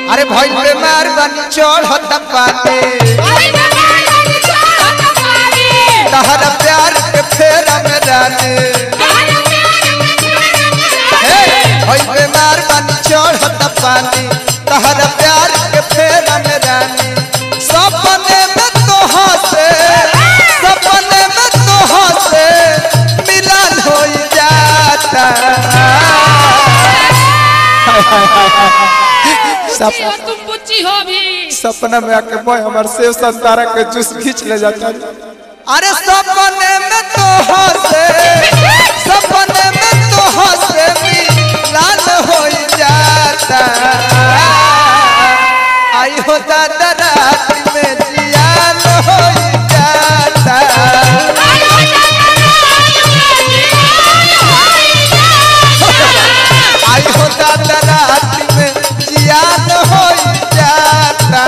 अरे भइल बेमार बनी चढ़त पाते तहर प्यार के फेरा में रानी हे भइल बेमार बनी चढ़त पानी तहर प्यार के फेरा में रानी सपने में तो हंसे सपने में तो हंसे मिलन हो जाता सप, तुम बुच्ची हो भी सपना में आके बॉय हमार सेव संतारा के जूस खींच ले जाता अरे सपने में तो हंसे सपने में तो हंसे मिलन हो जाता आई हो दादा रात में जियान हो जाता आई हो दादा रात में जियान हो जाता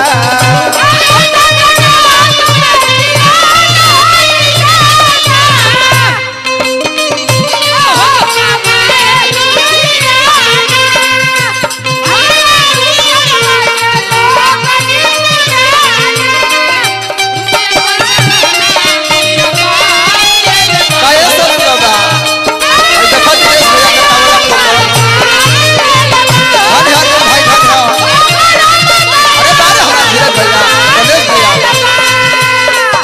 काहे सब बाबा और देखो दिनेश भैया के तावला को धन हर भाई धन अरे बारे हमारा धीरज भैया रमेश भैया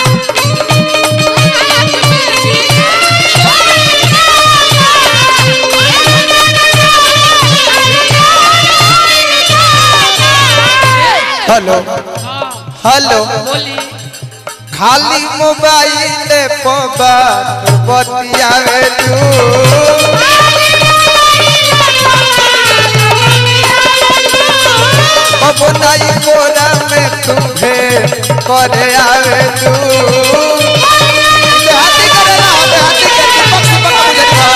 हेलो हेलो बोली खाली मोबाइल पर बात बतियावे तू अब नई कोरा में तुम्हे करे आवे तू देहाती करेला देहाती के दीपक से बका बुझेगा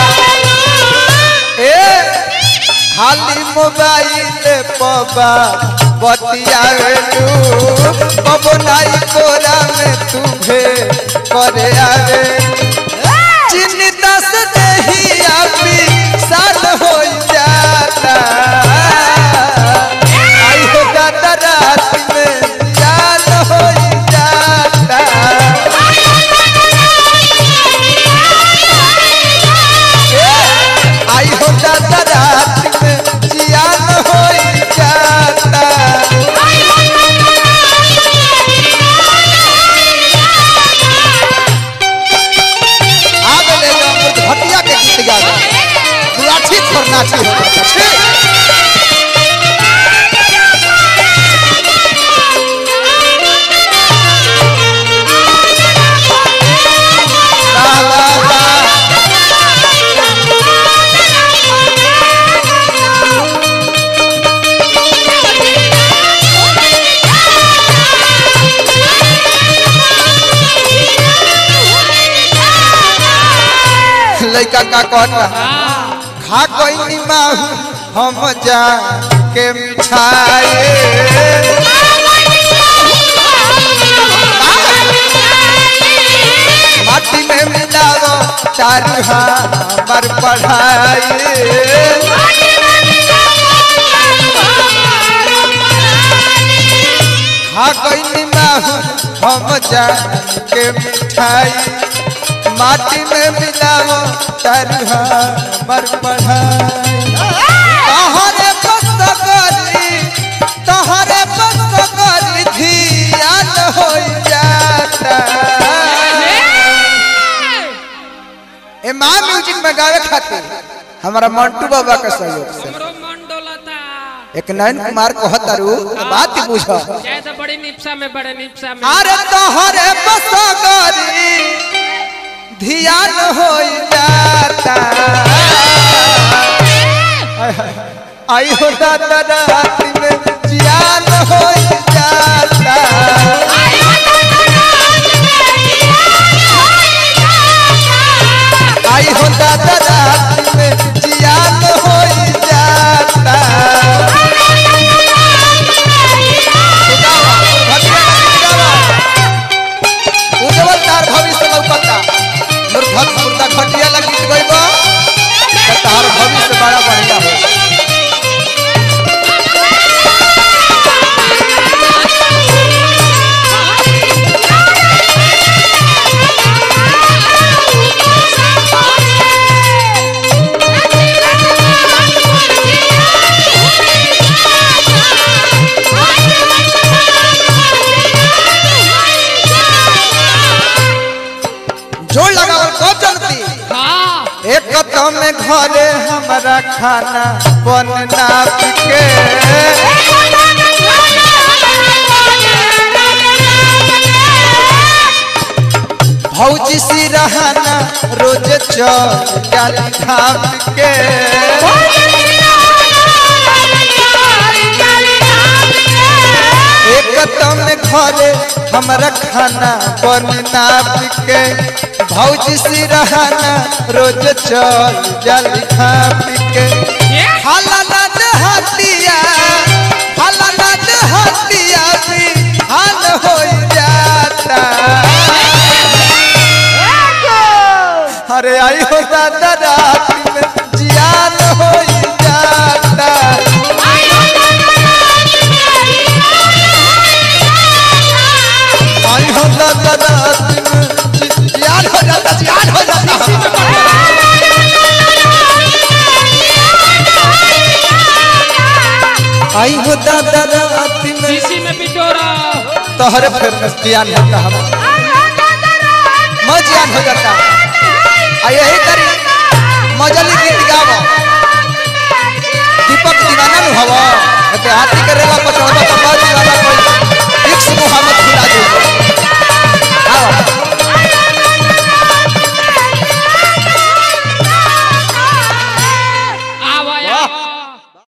ए खाली मोबाइल पबा बतियावे तू अब नई कोरा में तुम्हे करे आवे चिन्ता से नहीं अभी साल हो जाता आई हो जाता रात में जान हो जाता आई हो जाता रात में जियान हो जाता आग ले लो अमृत भटिया के गीत गा दो बुलाठी पर नाची हो जाता छी वाह, वाह, वाह। लइका का कहता खा कोई माहू हम जा के मिठाई माटी में मिलाओ चारू हमर पढ़ाई खा कोई माहू हम जा के मिठाई माटी में मिलाओ चारू हमर पढ़ाई तहरे पसगरी तहरे पसगरी धियान हो जाता ए माँ म्यूजिक में गावे खातिर हमारा मंटू बाबा के सहयोग से हमरो मन डोलता एक नयन कुमार को हतारू बात बुझ जय तो बड़ी निपसा में बड़े निपसा में अरे तोहरे पसगरी ध्यान हो जाता आई हो दादा रात में जियान हो जाता आई हो दादा रात में जियान हो जाता उज्जवल तार भविष्य लौकता मूर्खत मुर्दा घटिया लगी गइबो त तार भविष्य बड़ा बढ़िया हो तो में घरे हमारा खाना बनना पिके भौजी सी रहना रोज चल जाली धाम के एक तो में घरे हमारा खाना बनना पिके भौजी सी रहना रोज चल जाली धाम के हाला ना हटिया हाला ना हटिया भी हाल हो जाता अरे आई हो दादा रात में जियान हो जाता आई हो दादा रात में जि- जियान हो जाता जियान हो जाता आई हो दादा रात में शीशी में बिटोरा तोहरे फिर में जियान होता हम मैं जियान हो जाता आ यही तरी मजली गीत गावो दीपक दीवाना नु हवा एते हाथी के रेला पर चढ़बा त मैं दीवाना कोई फिक्स मुहम्मद